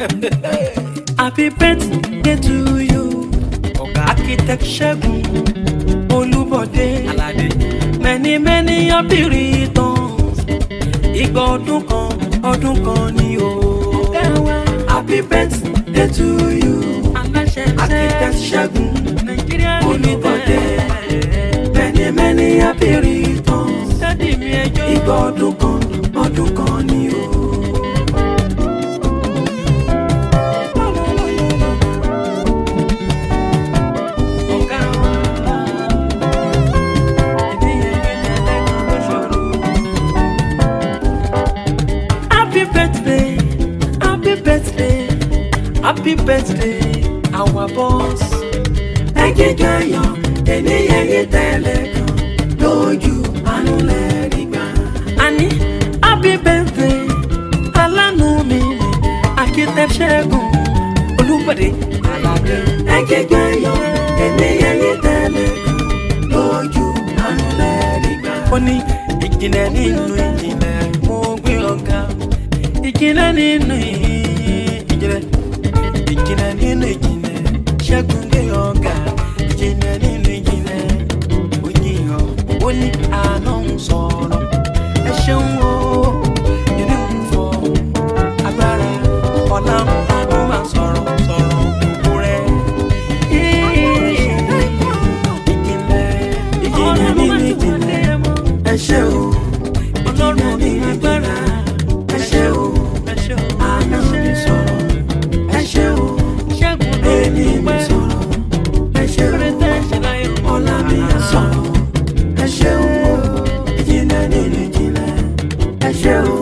happy birthday to you ọ̀gá architect ṣẹ́gun olúbọ̀dé aládé many many happy returns ìgbà ọdún kan ọdún kan ni o. happy birthday to you architect ṣẹ́gun olúbọ̀dé many many happy returns ìgbà ọdún kan ọdún kan ni o. Happy birthday, happy birthday, happy birthday, our boss. Ẹ jíjọ yọ, ènìyàn yìí tẹ́lẹ̀ kan lójú àánú lẹ́rìí gbà. Àní happy birthday, alánú mi ni Akitẹ Ṣẹ́gun Olúbọ̀dé Aládé. Ẹ jíjọ yọ, ènìyàn yìí tẹ́lẹ̀ kan lójú àánú lẹ́rìí gbà. Ó ní ìjìnlẹ̀ nínú ìjìnlẹ̀ mo gbé ọ̀gá ìjìnlẹ̀ nínú ìjìnlẹ̀ ìjìnlẹ̀ nínú ìjìnlẹ̀ ṣẹ́gun gbé ọ̀gá ìjìnlẹ̀ nínú ìjìnlẹ̀ òyìnbó ó ní àná ń sọ̀rọ̀ ẹ ṣeun o ìní ń fọ agbára ọ̀la àánú máa sọ̀rọ̀ sọ̀rọ̀ òkú rẹ̀ ìjìnlẹ̀ ìjìnlẹ̀ nínú ìjìnlẹ̀ ẹ ṣe o ọlọ́run ní agbára ẹ ṣe o àná mi sọ̀rọ̀ ẹ ṣe o èmi mi sọ̀rọ̀ ẹ ṣe o ọlá mi sọ̀rọ̀ ẹ ṣe o ìjìnlẹ̀ nínú ìjìnlẹ̀ ẹ ṣe o.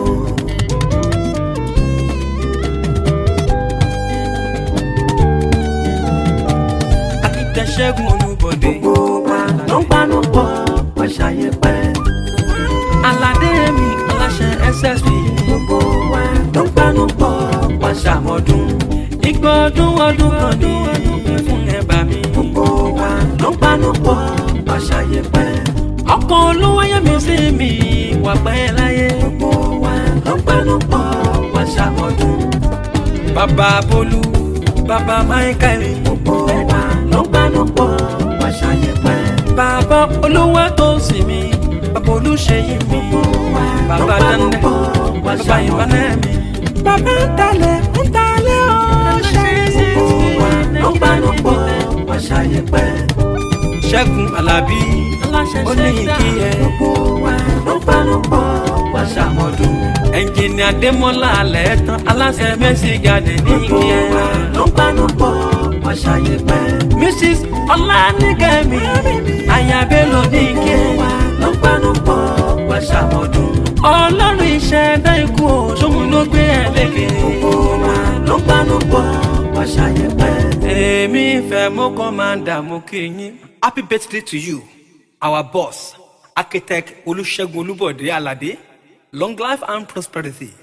Akíntẹ́ Ṣẹ́gun Olúbọ̀dé. Gbogbo wa ló ń panu pọ̀ wọ́n ṣàyẹ̀ pẹ́. Aládé mi aláṣẹ SSB. Gbogbo wa ló ń panu pọ̀ wọ́n ṣàmọ́dún. Igbó ọdún ọdún kan ní fún ẹ̀bà mi. Gbogbo wa ló ń panu pọ̀ wọ́n ṣàyẹ̀ pẹ́. Ọkọ̀ olówó yẹ mi sí mi wà pẹ́ láyé. Gbogbo wa ló ń panu pọ̀ wọ́n ṣàmọ́dún. Bàbá Bolú, bàbá Michael. Gbogbo wa ló ń panu pọ̀ wọ́n ṣàyẹ̀ pẹ́. Bàbá olówó tó sì mí, bàbá olùṣeyí mi. Bàbá Dande, bàbá Ìbánẹ́ mi. Bàbá ń talẹ̀ ń talẹ̀ ó ṣe é sí. Gbogbo wa ló ń panu pọ̀ wọ́n ṣàyẹ̀ pẹ́. Ṣẹ́gun Alábí, ó ní ìkí ẹ. Gbogbo wa ló ń panu pọ̀ wọ́n ṣàmọ́dún. Ẹnjìnì Adémọ́lá alẹ́ tán aláṣẹ Mercy Garden ní ìkí ẹ. Gbogbo wa ló ń panu pọ̀ wọ́n ṣàyẹ̀ pẹ́. Mrs. Ọláníkẹ́mi, Ayábélò ní ìkí ẹ. Gbogbo wa ló ń panu pọ̀ wọ́n ṣàmọ́dún. Ọlọ́run ìṣẹ̀dá ikú o, ṣóhun ló gbé ẹ lékè. Gbogbo wa ló ń panu pọ̀ wọ́n ṣàyẹ̀ pẹ́. Èmi fẹ́ mú kọ́mándà mú kí yín. Happy birthday to you, our boss, architect Olúṣẹ́gun Olúbọ̀dé Aládé. Long life and prosperity.